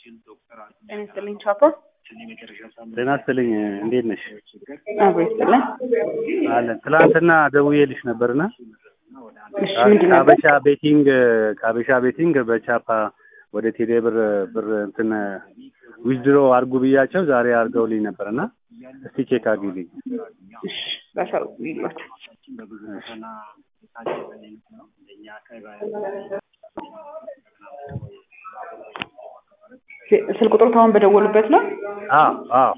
ጤና ይስጥልኝ ቻፓ። ጤና ይስጥልኝ እንዴት ነሽ? አብሮ ይስጥልን። አለን ትላንትና ደውዬልሽ ነበርና እሺ ምንድን ነበር? ከአበሻ ቤቲንግ ከአበሻ ቤቲንግ በቻፓ ወደ ቴሌ ብር ብር እንትን ዊዝድሮ አድርጉ ብያቸው ዛሬ አድርገውልኝ ነበርና እስቲ ቼክ አድርጊልኝ። እሺ በሰው ይሏት ስልክ ቁጥሩ አሁን በደወሉበት ነው። አዎ አዎ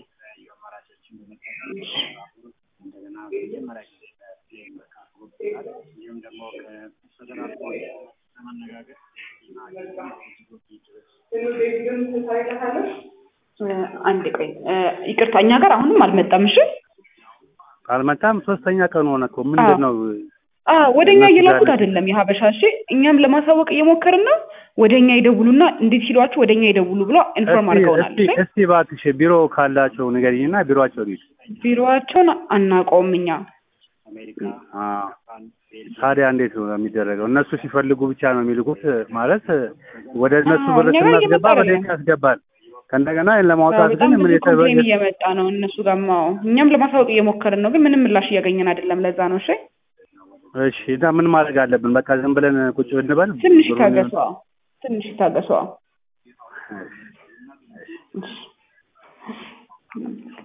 አንድ ቆይ ይቅርታ፣ እኛ ጋር አሁንም አልመጣም። እሺ አልመጣም። ሶስተኛ ቀን ሆነ እኮ ምንድን ነው? ወደ እኛ እነሱ እየላኩት ጋር- አይደለም የሀበሻ እሺ፣ እኛም ለማሳወቅ እየሞከርን ነው። ወደ እኛ ይደውሉና እንዴት ሲሏችሁ ወደ እኛ ይደውሉ ብሎ ኢንፎርም እስቲ አድርገውናል። እስቲ እሺ? እስቲ እባክሽ ቢሮ ካላቸው ንገሪኝና ቢሮአቸው ልሂድ። ቢሮዋቸውን አናውቀውም እኛ አዎ። ታዲያ እንዴት ነው የሚደረገው? እነሱ ሲፈልጉ ብቻ ነው የሚልኩት ማለት ወደ እነሱ አዎ፣ ብር እኛ ጋር ስናስገባ እየመጣ ወደ አይደለም። እኛ ያስገባል። ከእንደገና ይህን አዎ፣ ለማውጣት በጣም ግን ምን ብዙ ኮምፕሌን የተበ እየመጣ ነው እነሱ ጋር። አዎ፣ እኛም ለማሳወቅ እየሞከርን ነው፣ ግን ምንም ምላሽ እያገኘን አይደለም። ለዛ ነው። እሺ እሺ እና ምን ማድረግ አለብን? በቃ ዝም ብለን ቁጭ ብንበል? ትንሽ ብሩን- ይታገሱ። አዎ፣ ትንሽ ይታገሱ። አዎ። እሺ